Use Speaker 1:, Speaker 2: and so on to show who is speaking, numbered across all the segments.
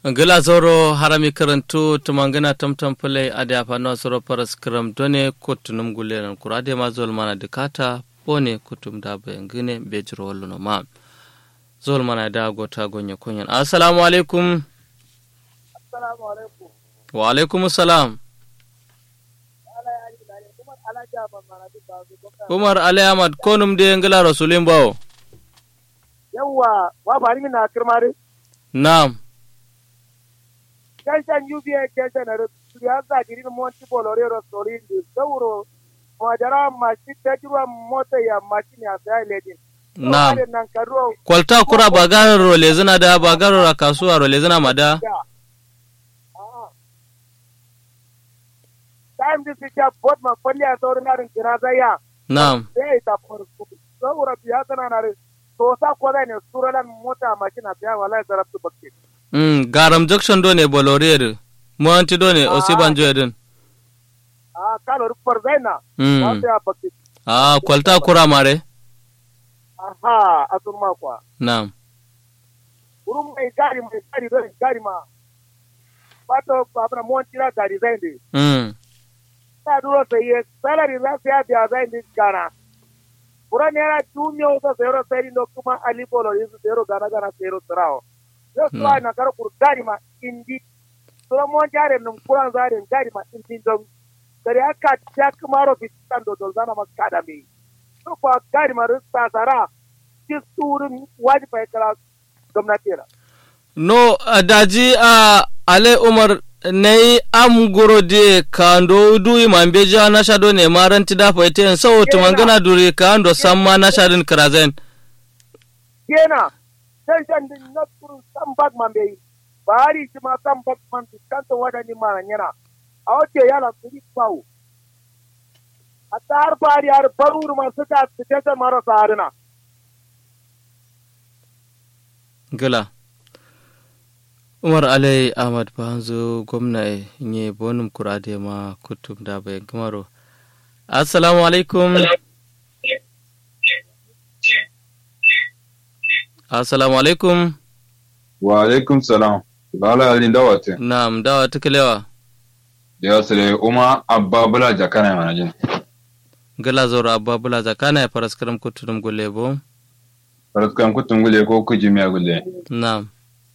Speaker 1: gila zoro harami karantu tumangina tamtam pule ade afano soro paras kram done kutunum guleran kurade ma zol mana dikata bone kutum da bayangine bejiro walluno ma zol mana da gota gonya kunyan assalamu alaikum
Speaker 2: assalamu alaikum
Speaker 1: wa alaikum salam umar ali ahmad konum de ngila rasulin bawo
Speaker 2: yawwa wa bari min na kirmari
Speaker 1: na'am
Speaker 2: tension UBA tension er siyasa giri no monti bolore ro sori ndi sauro majara mashi tajruwa mota ya mashini ya sai ledin
Speaker 1: na'am
Speaker 2: nan karo
Speaker 1: kwalta kura bagarar role zina da bagarar a kasuwa role zina mada
Speaker 2: time this is ya bot ma falli a saurin narin kira zaya
Speaker 1: na'am
Speaker 2: sai ta farko sauro biya tana na to sa ko da ne suralan mota mashina biya wallahi zarabtu bakke
Speaker 1: mm, garam junction do ne boloriyar mowanti do ne osibanjo edin
Speaker 2: a kalo rufar zaina
Speaker 1: Mm.
Speaker 2: wata ya bakke
Speaker 1: ah kwalta kura mare
Speaker 2: aha a sun makwa
Speaker 1: na'am
Speaker 2: wurin mai gari mai gari zai gari ma wato abin mon tira gari zai ne
Speaker 1: mm.
Speaker 2: ta duro sai ye salari za su ya biya zai ne gana wurin ne yana duniya wata sayaro sai no kuma ali bolo yi su sayaro gana gana sayaro tsirawo yau su na kar kur gari ma indi sura mon jare nun kuran zarin gari ma indi don gari aka ta kuma ro fitan do do zana ma kada me so ko gari ma rusta sara kisturin wajibai kala gwamnati ra
Speaker 1: no a daji a ale umar nei am goro de kando du imambe ja na shado ne maranti da faite so tumangana duri kando samma na shadin krazen
Speaker 2: kena sai san din na kurun san bag man bai bari shi ma san bag man su kanta wada ni ma yana a wace yala su yi kwawo a tsar bari har barur ma su ta su ta marasa harina
Speaker 1: gila umar alai ahmad banzo gwamna nye bonum kurade ma kutum da bayan kamaro assalamu alaikum assalamu alaikum
Speaker 3: wa alaikum salam lala alin dawate
Speaker 1: na'am dawa tukalewa
Speaker 3: ya sire uma abba bula jakana mana jin
Speaker 1: gila zoro abba bula zakana ya faraskaram kutum gulebo
Speaker 3: faraskan kutun gule ko kuji miya gule
Speaker 1: na'am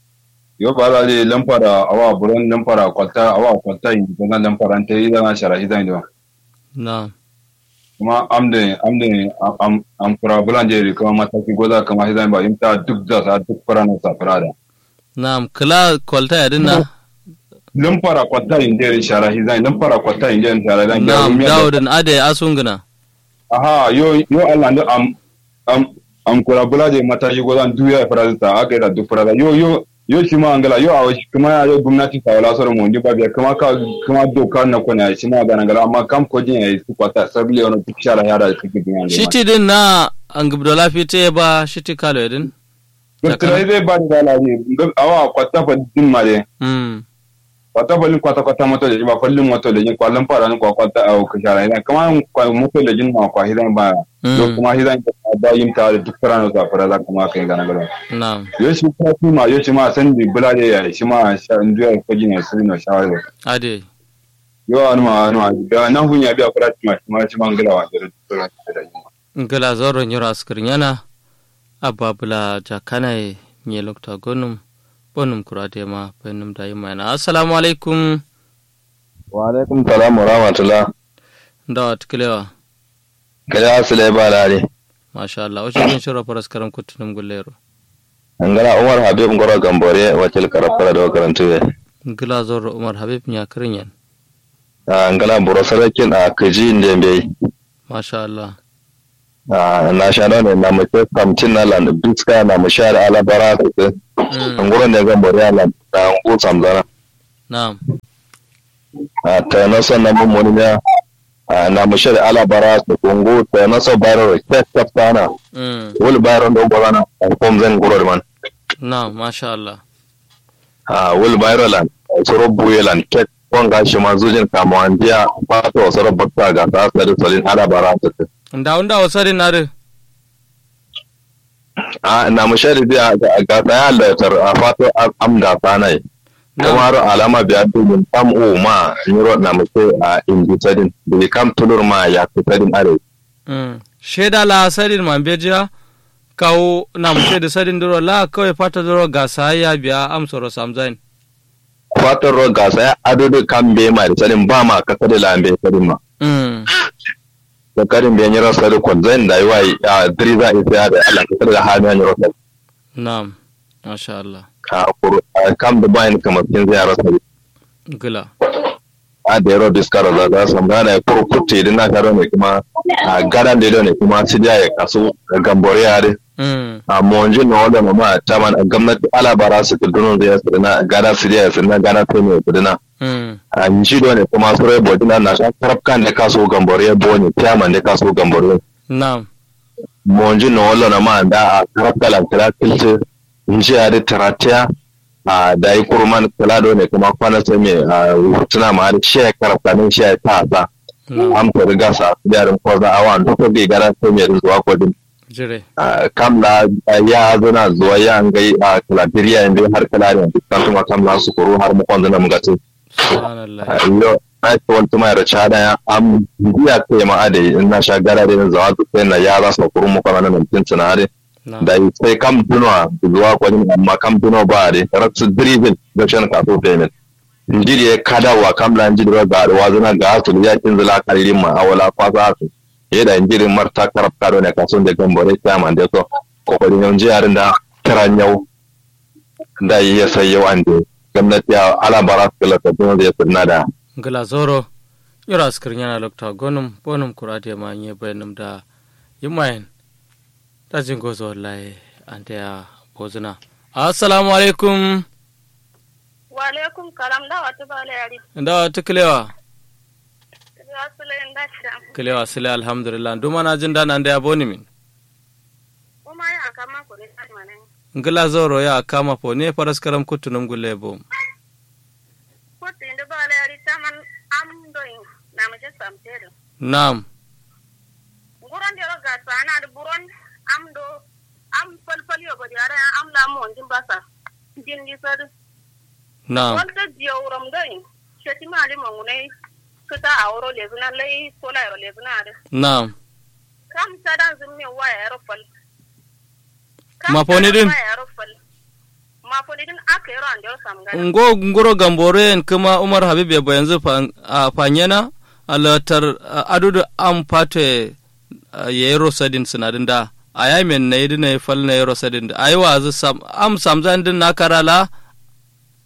Speaker 3: yo bala ali lampara awa buron lampara kwalta awa kwalta yin ko na lampara ante ida na shara ida ndo
Speaker 1: na'am
Speaker 3: kuma amde amde am am kura bulan je kuma mataki goza kama hidan ba imta duk da sa duk fara na safara da
Speaker 1: na'am kila kwalta ya dinna
Speaker 3: lampara kwalta yin je shara hidan lampara kwalta yin je shara hidan
Speaker 1: na'am dawudin ade asunguna
Speaker 3: aha yo yo Allah ndo am am am kura bula je mataki goza duya fara ta aka da duk fara yo yo yo shi ma angala yo awa kuma ya yo gwamnati ta wala soro mu ba biya kuma ka kuma doka na ko na shi ma ga ngala amma kam ko jin yayi su kwata sabli ono duk shara ya da su ke biyan
Speaker 1: shiti din na an gubdola fite ba shiti kalo ya din
Speaker 3: Doktora zai ba da laji awa kwata fa din ma de
Speaker 1: mm.
Speaker 3: kwata fa kwata kwata moto da ba fallin moto da jin kwallon fara ni kwa kwata a ka shara idan kuma kwa moto da jin ma kwa hidan ba do kuma hidan ba yin ta da duk fara na ta fara za kuma kai ga ngala
Speaker 1: na'am
Speaker 3: yo shi kuma kuma yo shi ma san di bula da ya shi ma sha nduya ko jin su no shawara
Speaker 1: ade
Speaker 3: yo anu ma anu ma da nan hunya biya kura ma shi ma shi ma ngala wa da duk da
Speaker 1: ngala zoro nyoro askrinyana ababula jakana nye lokta gonum bonum kurade ma penum da yima na assalamu alaikum
Speaker 4: wa alaikum salam wa rahmatullah
Speaker 1: dawa tukalewa
Speaker 4: kada asile ba lare
Speaker 1: masha Allah wace kin shiro faras karam kutunum gullero
Speaker 4: angara umar habib ngoro gambore wakil karafara da karantu ya
Speaker 1: ngala zoro umar habib nya krinyan
Speaker 4: angala buro sarakin a kaji ndembe
Speaker 1: masha Allah
Speaker 4: na shano ne na mace kamcin na land biska na mushar alabara ta ngoro ne gambore ala da ngu samzana
Speaker 1: na'am
Speaker 4: a ta nasa na mummuni ya na mushar alabara ta kungu ta nasa bayro ke kaftana
Speaker 1: mm.
Speaker 4: wul bayro ndo gorana kom zan ngoro man
Speaker 1: na'am masha Allah
Speaker 4: a wul bayro lan soro buyelan ke wanga shi ma zujin kama an biya fata wasu rabata ga ta asali salin alabara ta
Speaker 1: nda nda wasari nare
Speaker 4: a na mushari biya ga ta ya lautar a fata amda ta nai kamar alama biya domin kam o ma nyiro na muke a indi sadin da kam tulur ma ya fi sadin are
Speaker 1: mm. sheda la sadin man bejiya kawo na muke da sadin duro la kawai fata duro gasa ya biya amsoro samzain
Speaker 4: kwatar ro gasa ya ado da kam be ma da sadin ba ma ka sadin lambe sadin ma
Speaker 1: mm.
Speaker 4: da karin be nyiro sadin kon zan da yi a diri za a isa da Allah ka sadin ha ne nyiro sadin
Speaker 1: na'am masha Allah
Speaker 4: a kuru a kam da bayan kamar kin zai yaro sadin
Speaker 1: gila
Speaker 4: a da yaro diskara za za su gana ya kuru kutte idan na karo ne kuma a garan da ne kuma su ya kaso gambore ya dai
Speaker 1: mm.
Speaker 4: a monjin na wanda mama ta man gwamnati alabara su kudunan zai su dina gana su ya su na gana ta ne su dina
Speaker 1: Mm.
Speaker 4: a nji do ne kuma su rai bodina na sha karafkan da kaso gambore ya bone tiyaman da kaso gambore
Speaker 1: na'am
Speaker 4: monjin na wanda na ma da a karafkan kira kilce nji ya da taratiya a da yi kurman kula do ne kuma kwana sai mai a tuna ma da shi ya karafkanin shi ya ta sa
Speaker 1: na'am
Speaker 4: an fi riga sa yarin kwaza a wa duk da gara sai mai zuwa kwadin
Speaker 1: jire
Speaker 4: kam la ya zana zuwa ya ngai a kalabiriya inda har kala ne kan kuma kam la su kuru har mu kwanda mu gatu
Speaker 1: subhanallah
Speaker 4: yo ai to wal tuma ra chada ya am biya ke ma ade in na sha gara da zawa su sai na ya za su kuru mu kwanda nan tin tsana ade
Speaker 1: na'am
Speaker 4: da sai kam dunwa zuwa kwani amma kam dunwa ba ade ratsu driven da shan ka so payment injiri ya kada wa kam la injiri ga da wazuna ga su ya kin zula kalin ma awala kwasa su yeda injiri marta karab kado ne kaso de gambore kama de so ko ko nyon jiyarin da kiran yau da ya sai yau an de gwamnati ya ala bara kala ta dun da sunna da
Speaker 1: gila zoro yura askar yana lokta gonum bonum kurade ma nye bayanum da yimayen ta jingo zo wallahi ante ya bozuna assalamu alaikum
Speaker 5: wa alaikum kalam da wata bala yari
Speaker 1: da ta kilewa
Speaker 5: ya sule inda sham
Speaker 1: kilewa sile alhamdulillah duma na jin dana da ya boni min
Speaker 5: kuma ya kama ku ne manan
Speaker 1: ngila zoro ya kama po ne faras karam kutunum gulle bo
Speaker 5: ko tinda bala yari taman am doin na mace samtere
Speaker 1: nam
Speaker 5: nguran da ga sana da buron am do am falfal yo bari ara am la mo ndin basa din di sar
Speaker 1: nam
Speaker 5: wanda jiyo ram doin sheti mali mangune kuta awro lezuna lay sola yaro lezuna da
Speaker 1: nam
Speaker 5: kam sadan zummi waya yaro fal
Speaker 1: Mafoni din?
Speaker 5: mafoni din aka yaro an da samgana
Speaker 1: ngo ngoro gambore en kuma umar habib ya bo yanzu fa- a fanyana alatar adudu am pate yero sadin sinadin da a yamin na yidi na fal na yero sadin da ayi wa sam am samzan din na karala